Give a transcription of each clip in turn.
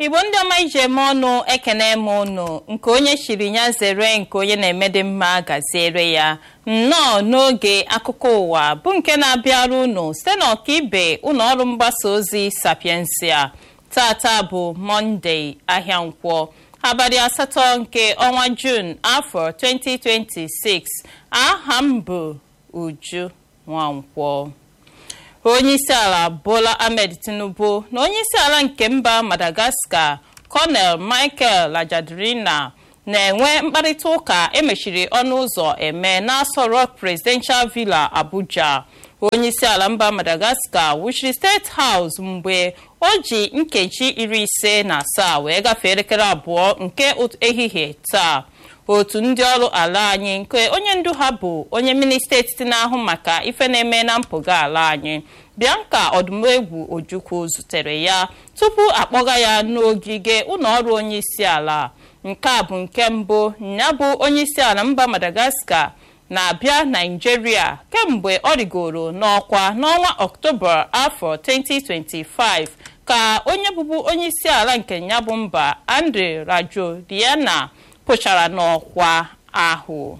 igbo ndị ọma iji eme ọnụ ekene m ụnụ nke onye chiri ya zere nke onye na-emede mma gaziere ya nnọọ n'oge akụkọ ụwa bụ nke na-abịara ụnụ site n'ọkaibe ụlọ ọrụ mgbasa ozi sapiensia tata bụ mọnde ahịa nkwọ abalị asatọ nke ọnwa jun afọ 2026 aha m bụ uju nwankwọ onyeisiala bola ahmed tinubu na onyeisiala nke mba madagascar colonel michael lajadrina na-enwe mkparịta ụka emechiri ọnụ ụzọ eme n'Aso Rock presidential villa abuja onyeisiala mba madagascar wuchiri steeti house mgbe o ji nkeji iri ise na asaa wee gafee elekere abụọ nke ehihie taa otu ndị ọrụ ala anyị nke onye ndu ha bụ onye minista etiti na-ahụ maka ife na-eme na mpụga ala anyị bianca ọdụmegwu ojukwu zutere ya tupu akpọga ya n'ogige ụlọọrụ onye isi ala nke a bụ nke mbụ ya bụ onye isi ala mba madagascar na-abịa naijiria kemgbe ọ rigoro n'ọkwa n'ọnwa ọktoba afọ 2025 ka onye bụbu onye isi ala nke ya bụ mba andre rajoelina pụchara n'ọkwa ahụ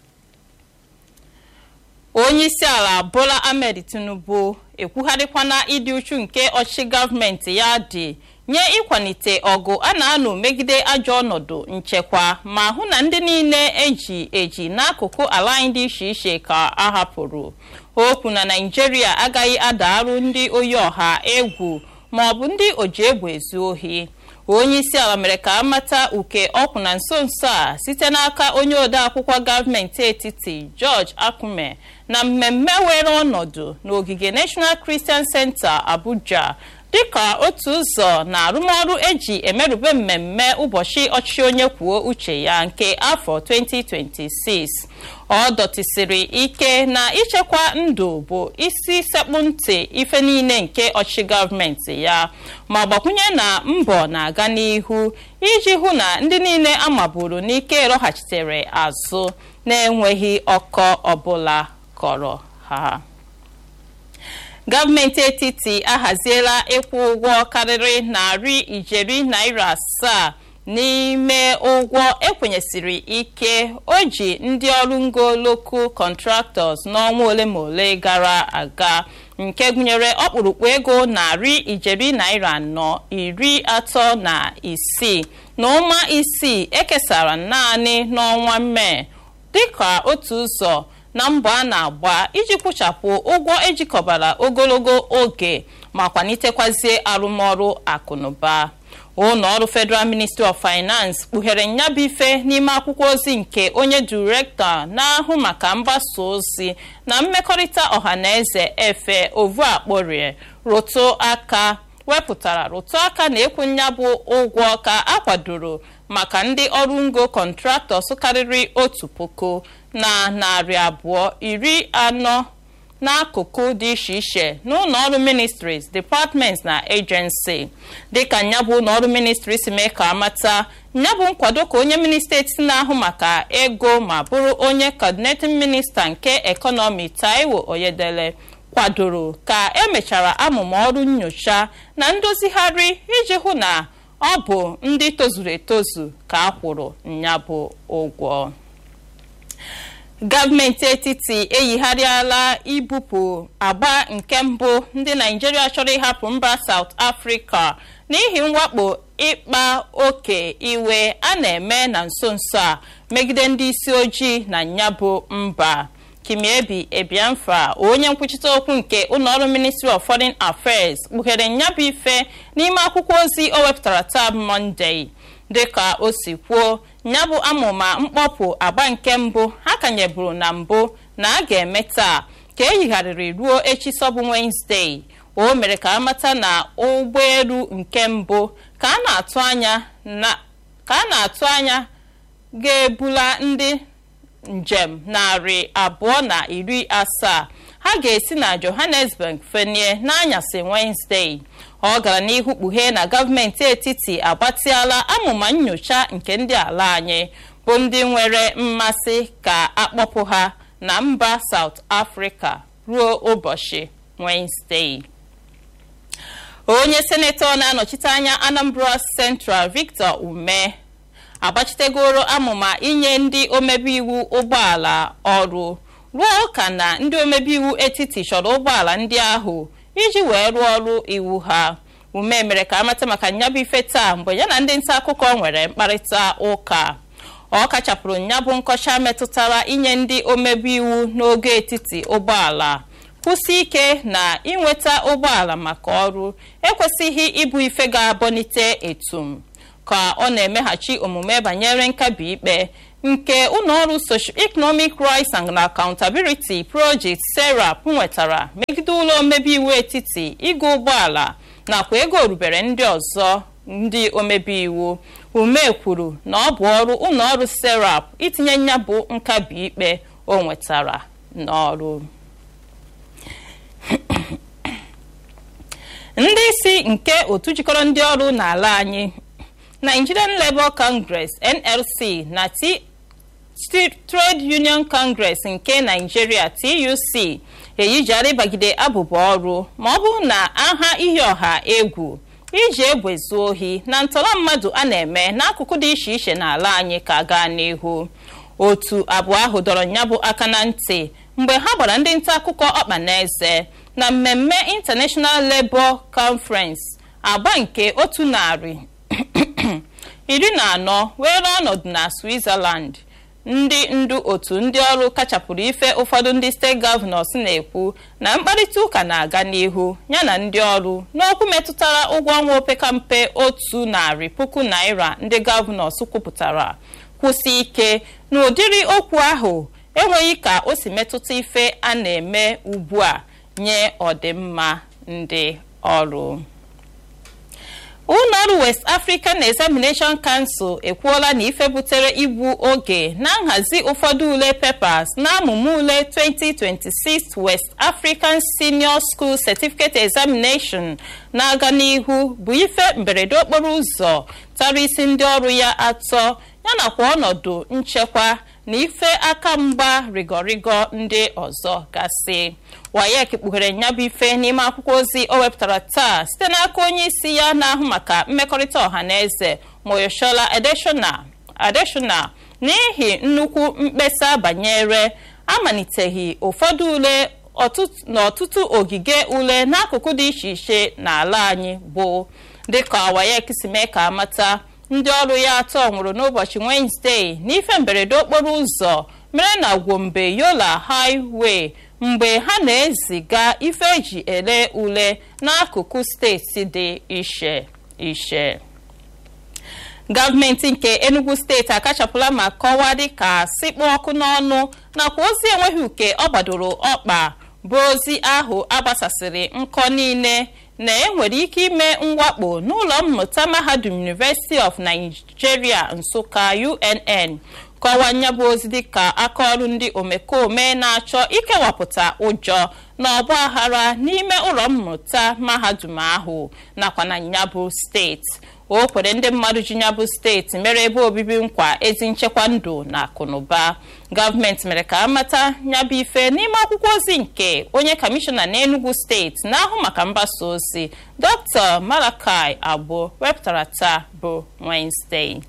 onye isi ala bola ahmed tinubu ekwugharịkwana ịdị uchu nke ọchịchị gọọmenti ya dị nye ịkwalite ọgụ a na-anụ megide ajọ ọnọdụ nchekwa ma hụ na ndị niile eji eji n'akụkụ ala anyị dị iche iche ka a hapụrụ okwu na naijiria agaghị adarụ ndị oyi ọha egwu ma ọ bụ ndị oji egbe ezu ohi onye isi ala mere ka amata uke ọkwụ na nso nso a site n'aka onye ode akwụkwọ gọọmenti etiti george akume na mmemme were ọnọdụ n'ogige national christian center abuja dịka otu ụzọ na arụmọrụ eji emerube mmemme ụbọchị ọchịchị onye kwuo uche ya nke afọ 2026 ọ dọtịsịrị ike na ichekwa ndụ bụ isi sekpụ ntị ife niile nke ọchịchị gọọmenti ya ma gbakwunye na mbọ na-aga n'ihu iji hụ na ndị niile amaburu n'ike lọghachitere azụ na-enweghị ọkọ ọbụla kọrọ ha gọọmenti etiti ahaziela ịkwụ ụgwọ karịrị narị ijeri naira asaa n'ime ụgwọ ekwenyesiri ike o ji ndị ọrụ ngo local contractors n'ọnwa ole ma ole gara aga nke gụnyere ọkpụrụkpụ ego narị ijeri naira anọ iri atọ na isii na ụma isii ekesara naanị n'ọnwa mee dịka otu ụzọ na mbọ a na-agba iji kwụchapụ ụgwọ ejikọbara ogologo oge ma kwalitekwazie arụmọrụ akụnụba ụlọ ọrụ federal ministry of finance kpughere nyabụ ife n'ime akwụkwọ ozi nke onye direktọ na-ahụ maka mgbasa ozi na mmekọrịta ọhaneze efe ovu akporie rụtụ aka wepụtara rụtụ aka na ekwu nyabụ ụgwọ ka akwadoro maka ndị ọrụ ngo kọntraktọs karịrị otu puku na narị abụọ iri anọ n'akụkụ dị iche iche n'ụlọ ọrụ ministries departments na agency dịka nyabụ ụlọ ọrụ ministry si mee ka amata nyabụ nkwado ka onye minista etiti na-ahụ maka ego ma bụrụ onye coordinating minista nke ekọnọmi taiwo oyedele kwadoro ka emechara amụma ọrụ nyocha na ndozigharị iji hụ na ọ bụ ndị tozuru etozu ka a kwụrụ nyabụ ụgwọ gọọmenti etiti eyigharịala ibupụ agba nke mbụ ndị naijiria chọrọ ịhapụ mba South Africa n'ihi mwakpo ịkpa oke iwe a na-eme na nso nso a megide ndị isi ojii na nyabụ mba kimiebi ebiamfa onye nkwuchite okwu nke ụlọọrụ ministry of foreign affairs kpughere nyabụ ife n'ime akwụkwọ ozi o wepụtara taa mọnde dịka o si kwuo nyabụ amụma mkpọpụ agba nke mbụ ha kanyeburu na mbụ na a ga-eme taa ka eyigharịrị ruo echi sọbụ Wednesday o mere ka amata na ụgbọelu nke mbụ ka a na-atụ anya ka a na-atụ anya ga-ebula ndị njem narị abụọ na iri asaa ha ga-esi na Johannesburg fenie n'anyasị Wednesday ọ gara n'ihu kpughee na gọọmenti etiti agbatịala amụma nyocha nke ndị ala anyị bụ ndị nwere mmasị ka akpọpụ ha na mba South Africa ruo ụbọchị Wednesday onye senetọ na-anọchite anya anambra central victor ume agbachitegoro amụma inye ndị omebe iwu ụgbọala ọrụ ruo ụka na ndị omebe iwu etiti chọrọ ụgbọala ndị ahụ iji wee rụọ ọrụ iwu ha ume mere ka amata maka nyabụ ife taa mgbe ya na ndị nta akụkọ nwere mkparịta ụka ọ kachapụrụ nyabụ nkọcha metụtara inye ndị omebe iwu n'oge etiti ụgbọala kwụsị ike na inweta ụgbọala maka ọrụ ekwesịghị ịbụ ife ga-abọnite etum ka ọ na-emeghachi omume banyere nkabi ikpe nke ụlọọrụ socio-economic rights and accountability project serap nwetara megide ụlọ omebe iwu etiti ịga ụgbọala nakwa ego orubere ndị ọzọ ndị omebe iwu ume kwuru na ọ bụ ọrụ ụlọọrụ serap itinye nya bụ nkabi ikpe o nwetara n'ọrụ ndị isi nke otu jikọrọ ndị ọrụ n'ala anyị nigerian labour congress nlc na trade union congress nke nigeria tuc eyijara ịbagide abụba ọrụ ma ọ bụrụ na aha ihe ọha egwu iji egbe zuo ohi na ntọrọ mmadụ a na-eme n'akụkụ dị iche iche n'ala anyị ka gaa n'ihu otu abụọ ahụ dọrọ nyabụ aka na ntị mgbe ha gbara ndị nta akụkọ ọkpa na eze na mmemme international labour conference agba nke otu narị iri na anọ were ọnọdụ na switzerland ndị ndu otu ndị ọrụ kachapụrụ ife ụfọdụ ndị steeti gọvanọs na-ekwu na mkparịta ụka na-aga n'ihu yana ndị ọrụ n'okwu metụtara ụgwọ ọnwa opekampe otu narị puku naira ndị gọvanọs kwupụtara kwụsị ike na ụdịrị okwu ahụ enweghị ka o si metụta ife a na-eme ugbu a nye ọdịmma ndị ọrụ ụlọọrụ west african examination council ekwuola na ife butere igbu oge na nhazi ụfọdụ ule papers na amụma ule 2026 west african senior school certificate examination na-aga n'ihu bụ ife mberede okporo ụzọ tara isi ndị ọrụ ya atọ yanakwa ọnọdụ nchekwa na ife aka mgba rigorigo ndị ọzọ gasị wayek kpughere nyabụ ife n'ime akwụkwọ ozi o wepụtara taa site n'aka onye isi ya na-ahụ maka mmekọrịta ọha na eze moyoshola adeshona n'ihi nnukwu mkpesa banyere amaliteghị ụfọdụ ule n'ọtụtụ ogige ule n'akụkụ dị iche iche n'ala anyị bụ dịka wayek si mee ka amata ndị ọrụ ya atọ nwụrụ n'ụbọchị wenezdee n'ife mberede okporo ụzọ mere na gwombe yola highway mgbe ha na-eziga ife eji ele ule n'akụkụ steeti dị iche iche gọọmenti nke enugu steeti akachapụla ma kọwaa dịka sikpụ ọkụ n'ọnụ nakwa ozi enweghị uke ọ gbadoro ọkpa bụ ozi ahụ agbasasịrị nkọ niile na enwere ike ime mwakpo n'ụlọ mmụta mahadum university of nigeria nsụka unn kọwaa nyabụ ozi dịka akaọrụ ndị omekome na-achọ ikewapụta ụjọ na ọgba aghara n'ime ụlọ mmụta mahadum ahụ nakwa na nyabụ steeti o kwere ndị mmadụ ji nyabụ steeti mere ebe obibi nkwa ezi nchekwa ndụ na akụnụba gọọmenti mere ka amata nyabụ ife n'ime akwụkwọ ozi nke onye kọmishọna n'enugu steeti na-ahụ maka mgbasa ozi dr malakai agbo wepụtara taa bụ wenezdee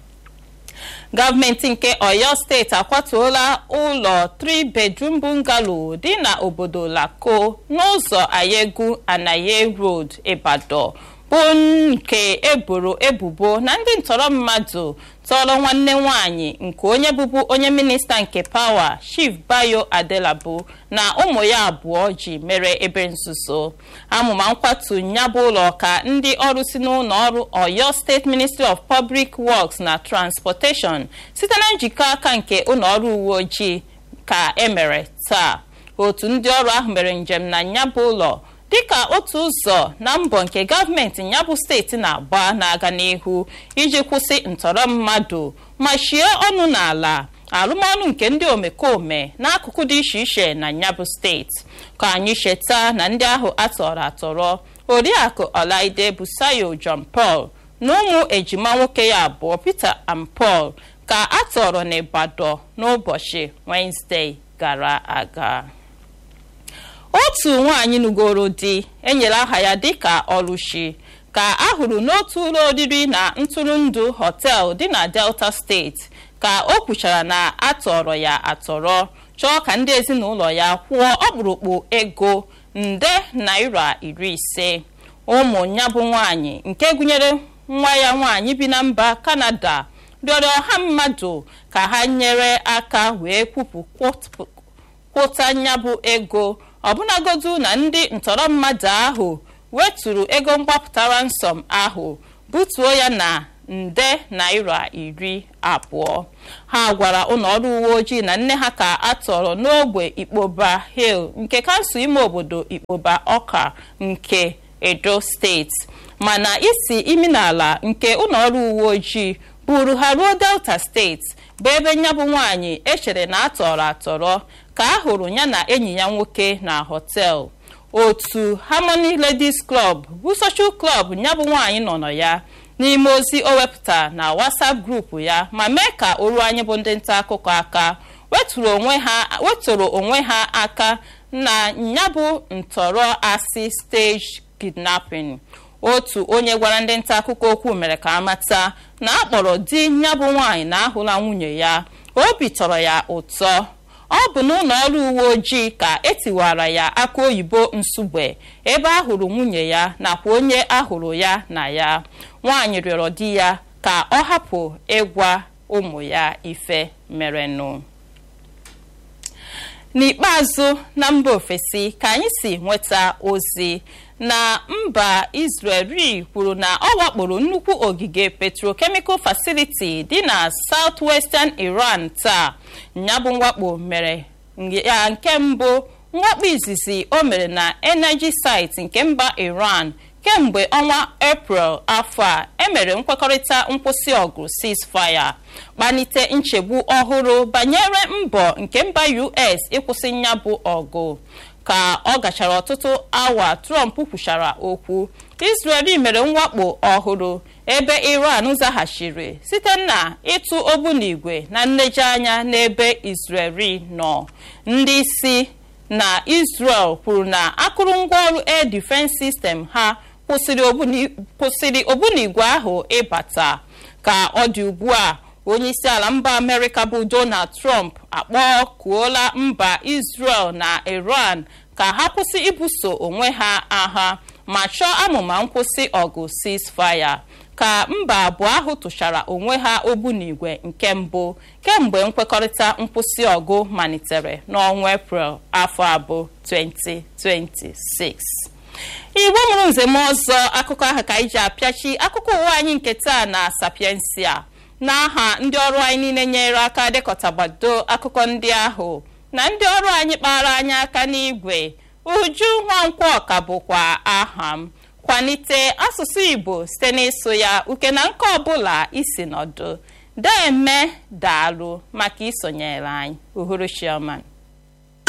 gọọmenti nke oyo steeti akwatuola ụlọ 3 bedroom bungalow dị na obodo lako n'ụzọ ayegu anaye road ibadan bụ nke eboro ebubo na ndị ntọrọ mmadụ tọrọ nwanne nwanyị nke onye bụbu onye minista nke pawa chief bayo adelabu na ụmụ ya abụọ ji mere ebe nzuzo amụma nkwatu nyabụ ụlọ ka ndị ọrụ si n'ụlọ ọrụ oyo steeti ministry of public works na transportation site na njikọ aka nke ụlọ ọrụ uwe ojii ka emere taa otu ndị ọrụ ahụ mere njem na nyabụ ụlọ dịka otu ụzọ na mbọ nke gọọmenti nyabụ steeti na-agba na-aga n'ihu iji kwụsị ntọrọ mmadụ ma chie ọnụ n'ala arụmọrụ nke ndị omekome n'akụkụ dị iche iche na nyabụ steeti ka anyị cheta na ndị ahụ atọrọ atọrọ oriakụ ọlaide busayo john paul na ụmụ ejima nwoke ya abụọ peter and paul ka atọrọ n'ịbadọ n'ụbọchị wenezdee gara aga otu nwaanyị nugoro di enyere aha ya dịka ọlụshi ka a hụrụ n'otu ụlọ oriri na ntụrụndụ họtel dị na delta steeti ka o kwuchara na atọrọ ya atọrọ chọọ ka ndị ezinụlọ ya kwụọ ọkpụrụkpụ ego nde naira iri ise ụmụ ya bụ nwaanyị nke gụnyere nwa ya nwaanyị bi na mba kanada rịọrọ ọha mmadụ ka ha nyere aka wee kwupụ kwụta ya bụ ego ọbụnagodu na ndị ntọrọ mmadụ ahụ weturu ego mgbapụtara nsọm ahụ butuo ya na nde naira iri abụọ ha gwara ụlọọrụ uwe ojii na nne ha ka a tọrọ n'ogbe ikpoba hill nke kansụl ime obodo ikpoba ọka nke edo steeti mana isi imi n'ala nke ụlọọrụ uwe ojii buru ha ruo delta steeti bụ ebe ya bụ nwaanyị echere na atọrọ atọrọ ka a hụrụ ya na enyi ya nwoke na họtel otu harmony ladies club bụ social club ya bụ nwaanyị nọ nọ ya n'ime ozi o wepụta na whatsapp grupu ya ma mee ka oru anyị bụ ndị nta akụkọ aka wetụrụ onwe ha aka na ya bụ ntọrọ asị stage kidnapping otu onye gwara ndị nta akụkọ okwu mere ka amata na akpọrọ di ya bụ nwaanyị na ahụla nwunye ya obi tọrọ ya ụtọ ọ bụ n'ụlọ ọrụ uwe ojii ka etiwara ya aka oyibo nsugbe ebe a hụrụ nwunye ya nakwa onye ahụrụ ya na ya nwaanyị rịọrọ di ya ka ọ hapụ ịgwa ụmụ ya ife merenụ n'ikpeazụ na mba ofesi ka anyị si nweta ozi na mba israel kwuru na ọ wakporo nnukwu ogige petrochemical facility dị na southwestern iran taa nyabụ mwakpo mere ya nke mbụ mwakpo izizi o mere na energy site nke mba iran kemgbe ọnwa eprel afọ a emere nkwekọrịta nkwụsị ọgụ ceasefire kpanite nchegbu ọhụrụ banyere mbọ nke mba us ịkwụsị nyabụ ọgụ ka ọ gachara ọtụtụ awa trump kwuchara okwu israel mere mwakpo ọhụrụ ebe iran zaghachiri site na ịtụ ogbunigwe na nlejianya n'ebe israel nọ ndị isi na israel kwuru na akụrụngwa ọrụ air defense system ha kwụsịrị ogbunigwe ahụ ịbata ka ọ dị ugbu a onye isi ala mba amerịka bụ donald trump akpọkuola mba israel na iran ka ha kwụsị ibuso onwe ha agha ma chọọ amụma nkwụsị ọgụ ceasefire ka mba abụọ ahụ tụchara onwe ha ogbunigwe nke mbụ kemgbe nkwekọrịta nkwụsị ọgụ malitere n'ọnwa eprel afọ abụọ 2026 igbo mụrụ nzem ọzọ akụkọ ahụ ka anyị ji apịachi akụkọ ụwa anyị nke taa na sapiensia n'aha ndị ọrụ anyị niile nyere aka dekọtagbado akụkọ ndị ahụ na ndị ọrụ anyị kpara anyị aka n'igwe uju nwankwọ ka bụkwa aha m kwalite asụsụ igbo site n'ịsụ ya uke na nke ọbụla isi nọdụ deme daalụ maka isonyere anyị uhuruchioma